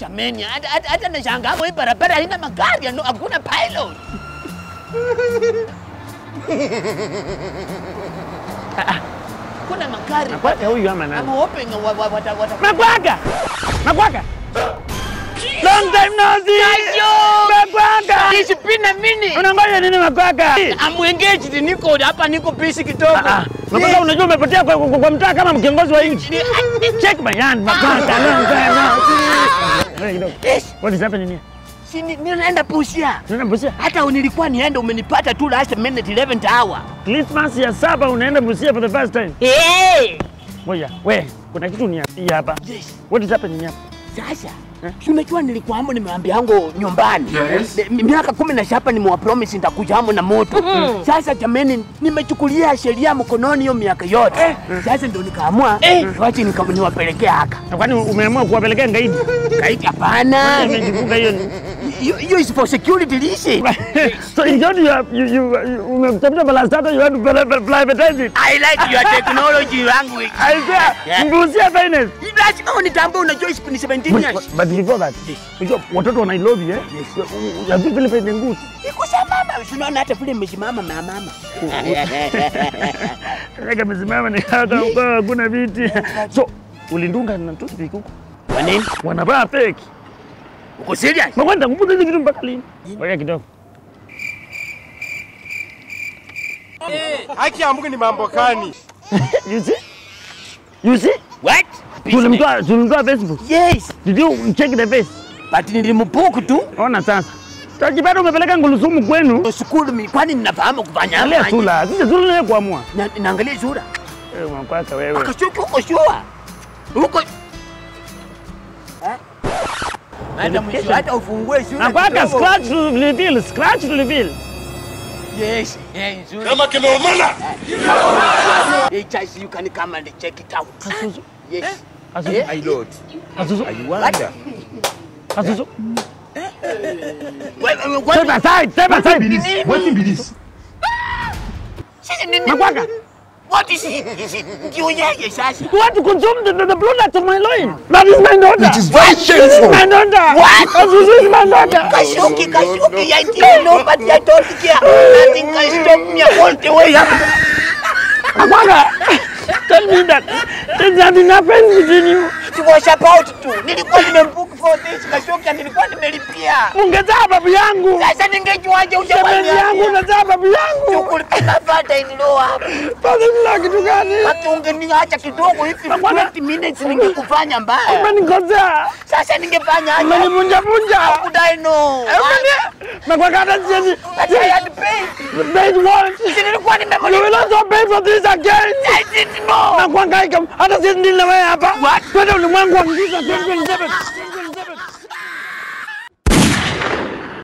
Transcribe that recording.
Jameni, hata hata- hata nashangaa hapo hii barabara haina magari, ano- hakuna pilot. Ah, ah, Kuna magari. Nakwaka huyu ama nani? I'm hoping wa- wa- wata- wata- Nakwaka! Nakwaka! Long time no see! Kayo! Nakwaka! It's been a minute. Unangoja nini Nakwaka? I'm engaged, niko hapa, niko busy kidogo. Ah, Nakwaka unajua umepotea kwa, kwa, kwa mtaa kama kiongozi wa nchi. Check my hand, Nakwaka. Long time no see! Ngoja kidogo. Yes. What is happening here? Si ni- ninaenda Busia. Tunaenda Busia. Hata nilikuwa niende umenipata tu last minute 11th hour. Christmas ya saba unaenda Busia for the first time. Hey! Ngoja, we, kuna kitu niambia hapa. Yes. What is happening hapa? Sasa si unajua nilikuwa hamo nimeambia yangu nyumbani Mi- miaka kumi na saba nimewapromise nitakuja hamo na moto. Sasa jameni, nimechukulia sheria mkononi hiyo miaka yote. Sasa ndio nikaamua wache nika- niwapelekee haka Na kwani umeamua kuwapelekea ngaidi? kaiti. Hapana, Imejifunga hiyo ni hiyo hiyo is for security reason. so in short, you have, you, you, you umetafuta balastata you want to pri- pri- privatize it. I like your technology language. I swear, Yeah. Mbusia finest. Lazima unitambue, unajua is- ni 17 But, years. but before that, unajua watoto wana Nairobi eh? Ya vipi vile penye nguvu. Iko mama, unaona hata vile mmesimama na mama. Kaka msimama ni hata uko hakuna viti. So ulindunga na toothpick huko. Kwa nini? Wanavaa fake. Uko serious? Makwenda kuputa hizi kitu mpaka lini? Ngoja kidogo. Haki ya Mungu ni mambo gani? You see? You see? What? Tulimtoa tulimtoa Facebook. Yes, Did you check the face? but nilimbuku tu. Ona sasa. Tajipata umepeleka ngulusumu kwenu. Shukuru mi, kwani ninafahamu kufanya Angalia hapa? sura. Sisi sura naye kuamua. Na- Naangalia sura. Wewe mwakwaka wewe. Akashuki huko shua. Huko. Eh? Hata mwisho hata ufungue sura. Na kwaka kidogo. scratch to reveal, scratch to reveal. Yes, yes, sura. Kama kimeumana. Hey, Charles, you can come and check it out. Kasusu. Yes. Kasusu. Eh? I Lord. Kasusu. I wonder. Kasusu. Wait, wait, wait, Step aside, step aside. What be this? Sisi nini? Makwaka. What is it? Is it ndio yeye sasa? You want to consume the, the, the products of my loin. That is my daughter. It is very This is shameful. my daughter. What? Kasusu is my daughter. Kashuki, Kashuki, I didn't know, but I don't care. Nothing can stop me all the way up. Makwaka. Tell me that there's nothing happened between you. It was about to. Nilikuwa nimembook for this Kashuki na nilikuwa nimelipia. Ungezaa babu yangu. Sasa ningejuaje Shemeji yangu ujamani? unazaa babu yangu. Kulipika fata inilo hapa. Father kitu gani? Hata ungeniacha kidogo hivi Bwana- 20 minutes ningekufanya mbaya. Umenikosea. Sasa ningefanya aje? Umenivunja vunja. Could I know? Makwaka hata siwezi. But I had paid. Paid what? Si nilikuwa You will nimemlipa. also pay for this again. I didn't know. Na kuhangaika hata siwezi ndili na wewe hapa. Twende ulimwengu wa giza 2027.